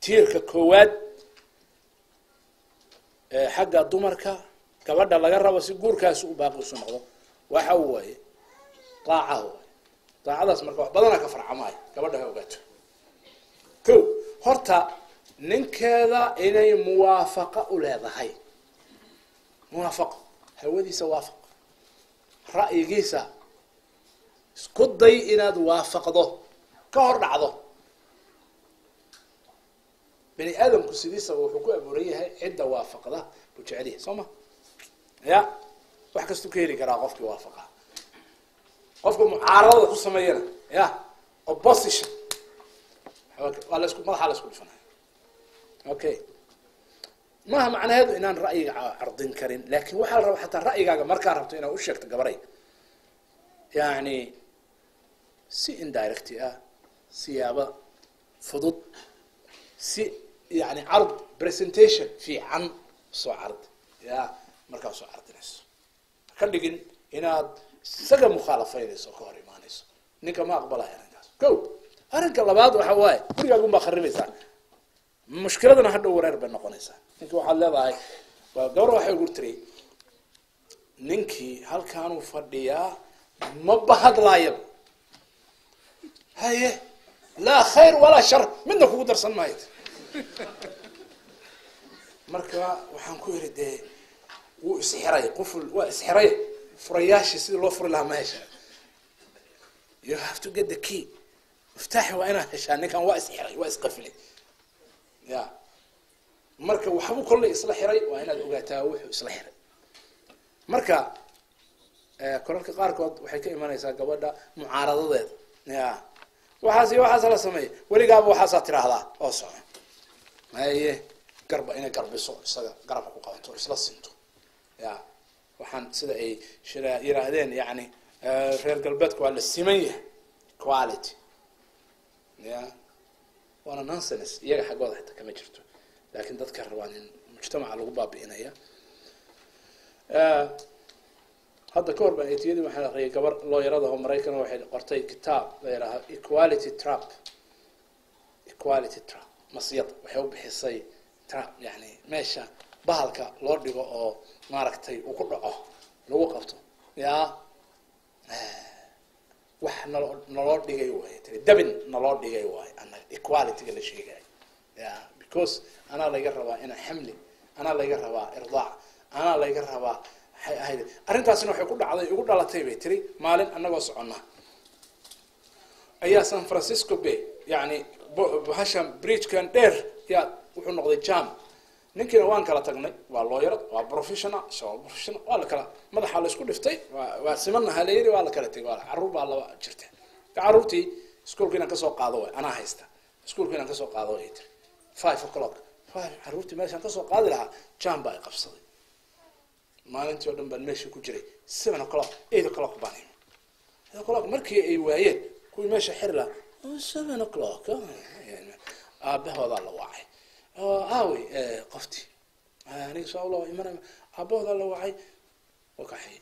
tiirka koowaad ee xagga dumarka gabadha laga rabo si guurkaasi u baaqi isu noqdo waxa waaye daaca waay daacadaas marka wax badanaa ka farcamaayo gabadha ha ogaato ko horta ninkeeda inay muwaafaqa u leedahay muwaafaqo hawadiisa waafaq ra'yigiisa isku day inaad waafaqdo ka hor dhacdo bani aadamku sidiisaba wuxuu ku abuuran yahay cidda waafaqda buu jecel yahay soo ma ya wax kastuu ka heli karaa qofkii waafaqa qofka mucaaradada ku sameeyana ya opposition waa lasku madaxaa la isku dhifanaya okay maaha macnaheedu inaan ra'yiga cardin karin lakin waxaa la rabaa xataa ra'yigaaga markaa rabto inaad u sheegto gabaray yani si indirecty ah siyaabo fudud si yani card presentation fiican soo card ya markaa soo cardinayso ka dhigin inaad isaga mukhaalafaynayso oo ka hor imaanayso ninka ma aqbalaya arrinkaas ko arrinka labaad waxa waaye gurigaagun baa kharibaysaa mushkiladana hadhow wareer bay noqonaysaa ninki waxaad leedahay waa gabar waxay ugu tiri ninkii halkaanuu fadhiyaa ma bahadlaayaba haye laa khayr walaa shar midna kugu darsan maayo marka waxaan ku yidhi dee wuu isxiray quful waa isxiray furayaashii sidii loo furi lahaa ma heshaa you have to get the key miftaaxi waa inaad heshaa ninkan waa isxiray waa isqafilay ya marka waxbuu kollay isla xiray waa inaad ogaataa wuxuu isla xiray marka kolalka qaarkood waxay ka imanaysaa gabadha mucaaradadeeda ya waxaas iyo waxaas la sameeya weligaaba waxaasaa tiraahdaa oo soco haye garba inay garbiso isaga garabka ku qabato isla sinto ya waxaan sida ay shira yiraahdeen yani reer galbeedka waa la siman yahay quality ya waana nonsense iyaga xaggooda xitaa kama jirto lakin dadka rabaan in mujtamaca lagu baabi'inaya hadda ka hor baan etiyadii waxaan aqriyay gabar looyarada oo maraykan waxay qortay kitaab la yidhaaha equality trap equality trap masiyad waxay u bixisay trap yani meesha bahalka loo dhigo oo maaragtay uu ku dhaco lagu qabto ya wax naloo naloo dhigay waay tiri dabin naloo dhigay waay anaga equalityga la sheegayo ya because anaa layga rabaa inaa xamli anaa layga rabaa irdaac anaa layga rabaa waxay ahayd arrintaasina waxay ku dhacday igu dhalatay bay tiri maalin anagoo soconnaa ayaa san francisco bay yani bahashan bridgekan dheer yaa wuxuu noqday jam ninkiina waan kala tagnay waa looyarad waa professional isagoo professional waa la kala madaxa la isku dhiftay waa waa simanaha la yiri waa la kala tegay waa carruur baa laba jirta carruurtii iskuolka inaan kasoo qaado way anaa haysta iskuolka inaan kasoo qaado way tiri five o'clock five carruurtii meeshaan kasoo qaadi lahaa jam baa i qabsaday maalintii oo dhan baan meesha ku jiray seven o'clock eight o'clock baan imi eight o'clock markii ay waayeen kuwii meesha xiri lahaa seven o'clock aabahoodaa la wacay aawey qoftii aniga soo lo iman aabahoodaa la wacay oo kaxay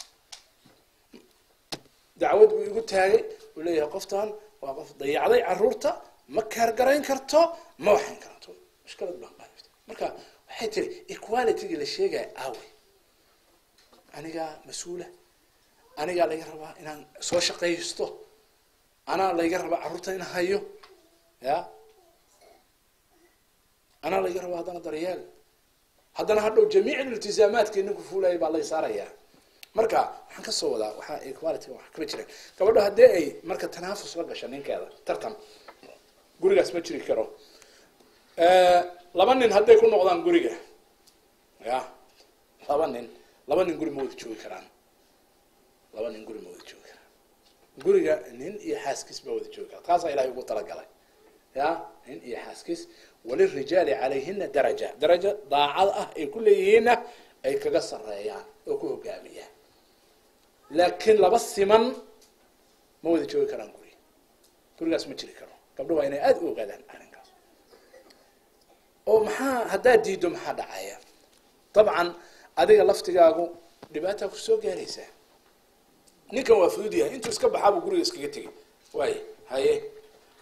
dacwad buu igu taagay uu leeyahay qoftan waa qof dayacday caruurta ma kaargarayn karto ma waxayn karto mushkilad baan qaadata marka waxay tiri equalitygii la sheegaya aawey anigaa mas-uula anigaa laga rabaa inaan soo shaqaysto anaa layga rabaa carruurta in hayo ya anaa layga rabaa haddana daryeel haddana hadhow jamiic iltizaamaadkii ninku fuulaya baa lay saarayaa marka waxaan kasoo wadaa waxaa equality wax kama jireen gabadho haddii ay marka tanaafus la gasho ninkeeda tartan gurigaas ma jiri karo laba nin hadday ku noqdaan guriga ya laba nin laba nin guri ma wada joogi karaan laba nin guri ma wada joogi karaan guriga nin iyo xaaskiis baa wada joogi karaa taasaa ilahay ugu talagalay ya nin iyo xaaskiis walirijaali calayhina daraja daraja daacad ah ay ku leeyihiinna ay kaga sareeyaan oo ku hogaamiyaan laakiin laba siman ma wada joogi karaan guri gurigaas ma jiri karo gabdho waa inay aada u ogaadaan arrinkaas oo maxaa haddaad diiddo maxaa dhacaya dabcan adiga laftigaagu dhibaataa kusoo gaaraysaa ninkan waa fudud yahay intuu iska baxaabuu guriga iskaga tegay waay haye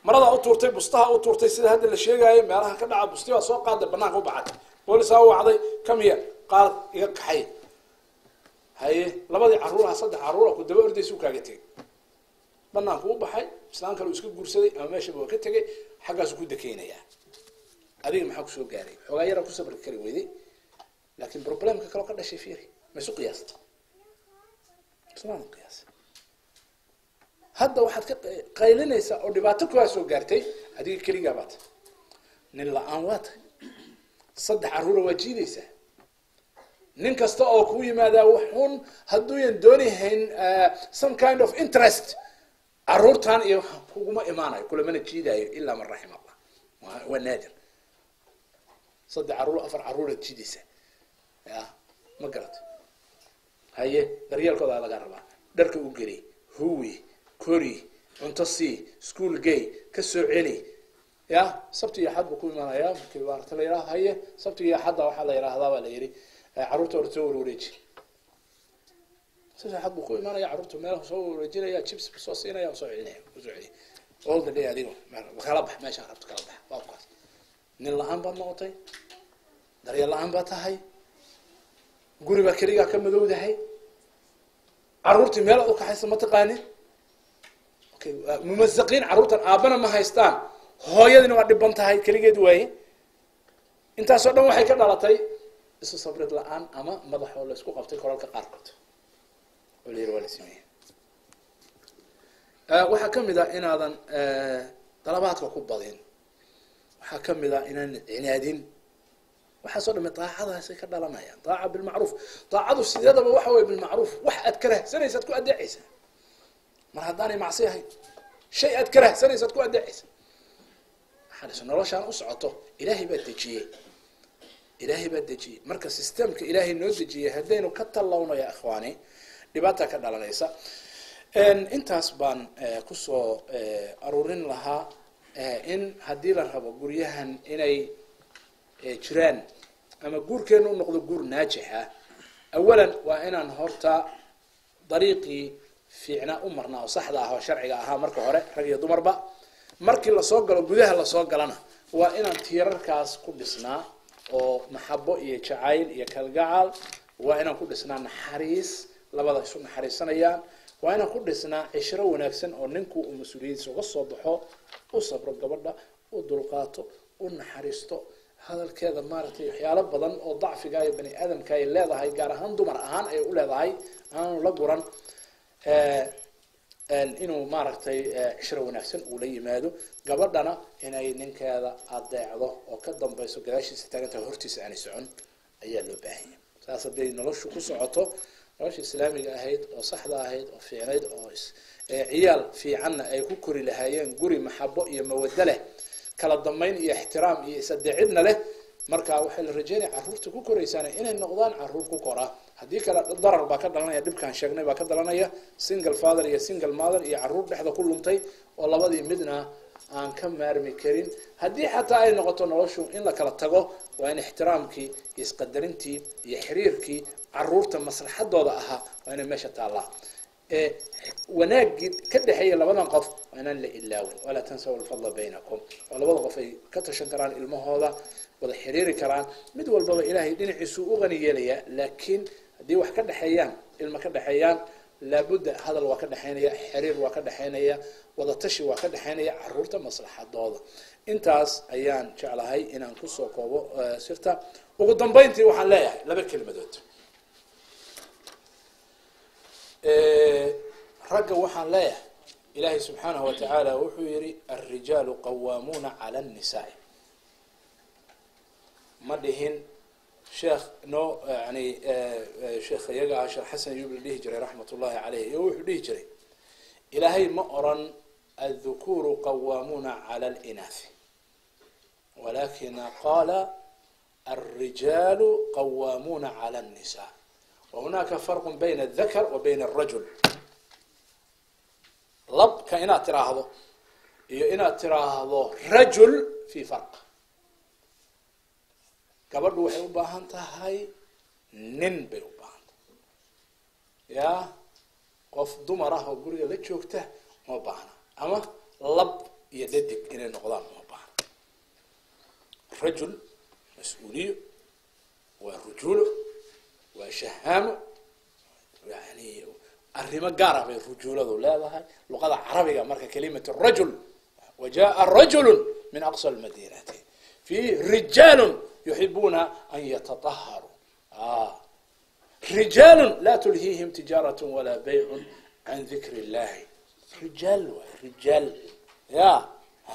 maradaa u tuurtay bustaha u tuurtay sida hadda la sheegaayo meelaha ka dhaca busti baa soo qaaday banaanka u baxatay boolisaa u wacday kamiya qaad iga kaxay haye labadii caruuraha saddex caruura ku daba ordaysa u kaaga tegay banaanku u baxay islaan kale uu iska guursaday ama meeshaba waa ka tegay xaggaasu ku dakeynayaa adiga maxaa kusoo gaaray xoogaa yaraa ku sabri kari weyday laakin problemka kaloo ka dhashay fiiri ma isu qiyaasta ismaan qiyaas hadda waxaad ka qaylinaysaa oo dhibaato kuwaa soo gaartay adiga keligaa baa tahay nin la-aan waa tahay saddex caruura waa jiidaysaa nin kasta oo kuu yimaadaa wuxuun hadduuyan doonihayn some kind of interest caruurtan iyo kuguma imaanayo kulamana jiidaayo ilaa man raxim allah waa naadir saddex caruur afar caruuraad jiidaysaa ya ma garata haye daryeelkoodaa laga rabaa dharka u geli huwi kori cunto sii school gay ka soo celi ya sabti iyo axad buu ku imaanaya markii maarata la yidhaha haye sabti iyo axadda waxaa la yidhaahdaa baa la yidhi carruurta hor soo warwareeji sabti axad buu ku imaanaya carruurta meel soo warwareejinaya chips buu soo siinaya soo celinaya soo celiya all the day adigo kala bax meeshaan rabto kala bax waa kukaas nin la-aan baad noqotay daryeel la-aan baad tahay guri baa keligaa ka madowdahay carruurtii meel ad u kaxaysa ma taqaanin okay mumasaqiin carruurtan aabbana ma haystaan hooyadina waa dhiban tahay keligeed waaye intaasoo dhan waxay ka dhalatay isu sabrid la-aan ama madaxoo la isku qabtay kolalka qaarkood oo la yiri waa la sameeya waxaa kamid a inaadan dalabaadka ku badin waxaa kamid a inaan cinaadin waxaasoo dhame daacadaasay ka dhalanayaan daaca bilmacruuf daacadu sideedaba waxa wey bilmacruuf wax aad karahsanaysaad ku adeecaysaa mar haddaanay macsi ahayn shay aad karahsanaysaad ku adeecaysa maxaa noloshaan u socoto ilaahay baa dejiyey ilaahay baa dejiyey marka systemka ilaahay noo dejiyey haddaynu ka tallawno ya ikhwaani dhibaata ka dhalanaysa intaas baan kusoo aruurin lahaa in haddii la rabo guryahan inay jiraan ama guurkeenu u noqdo guur naajix ah awalan waa inaan horta dariiqii fiicnaa u marnaa oo saxda ah oo sharciga ahaa marka hore rag iyo dumarba markii lasoo galo gudaha lasoo galana waa inaan tiirarkaas ku dhisnaa oo maxabo iyo jacayl iyo kalgacal waa inaan ku dhisnaa naxariis labada isu naxariisanayaan waa inaan ku dhisnaa cishro wanaagsan oo ninku uu mas-uuliyadiisa uga soo baxo u sabro gabadha u dulqaato u naxariisto hadalkeeda maaragtay waxyaalo badan oo dacfiga iyo bani aadamka ay leedahay gaar ahaan dumar ahaan ay u leedahay aanu la guran inuu maaragtay cishro wanaagsan uu la yimaado gabadhana inay ninkeeda adeecdo oo ka dambayso gadaashiisa taagantaha hortiisa aanay socon ayaa loo baahanya saas hadday noloshu ku socoto nolosha islaamiga ahayd oo saxda ahayd oo fiicnayd oo ciyaal fiicanna ay ku kori lahaayeen guri maxabo iyo mawado leh kala dambayn iyo ixtiraam iyo isadeecidna leh marka waxay la rajeynaya carruurta ku koraysaan inay noqdaan carruur ku kora haddii kale darar baa ka dhalanaya dhibkaan sheegnay baa ka dhalanaya single father iyo single mother iyo carruur dhexda ku luntay oo labadii midna aan ka maarmi karin haddii xataa ay noqoto noloshu in la kala tago waa in ixtiraamkii iyo isqadarintii iyo xiriirkii carruurta maslaxadooda ahaa waa inay meesha taallaa wanaagii ka dhexeeya labadan qof waa inaan la ilaawin walaa tansaw alfadla baynakum oo labada qof ay ka tashan karaan ilmahooda wada xiriiri karaan mid walbaba ilaahay dhinaciisuu u qani yeelayaa laakiin haddii wax ka dhexeeyaan ilma ka dhexeeyaan laabudda hadal waa ka dhexeynaya xiriir waa ka dhexeynaya wadatashi waa ka dhexeynaya caruurta maslaxadooda intaas ayaan jeclahay inaan kusoo koobo sirta ugu dambeyntii waxaan leeyahay laba kelmadood ragga waxaan leeyahay ilaahay subxaanahu wa tacaala wuxuu yihi alrijaalu qawaamuuna cala annisaai ma dhihin sheekh no yani sheekh iyaga ah sheekh xasan ayub la dhihi jiray raxmat ullahi caleyh iyo wuxuu dhihi jiray ilaahay ma oran aldukuru qawaamuuna cala alinathi walakina qaala alrijaalu qawaamuuna cala annisa wahunaaka farqu bayna aldakar wa bayna alrajul labka inaad tiraahdo iyo inaad tiraahdo rajul fi farq gabadhu waxay u baahan tahay nin bay u baahan tahay ya qof dumar ah oo guriga la joogta ma baahna ama lab iyo dhadig inay noqdaan uma baahna rajul mas-uuliyo waa rujuulo waa shahaamo yani arrimo gaar ah bay rujuuladu leedahay luqada carabiga marka kalimatu rajul wajaءa rajulu min aqsa lmadinati fiih rijaalu yuxibuuna an yataطaharuu rijaalu la tulhiihim tijaaraة walaa baycu can dikr اllahi rijaal waay rijaal ya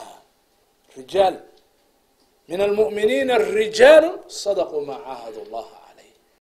rijaal min almu'miniina rijaalu sadaquu ma caahadu اllaha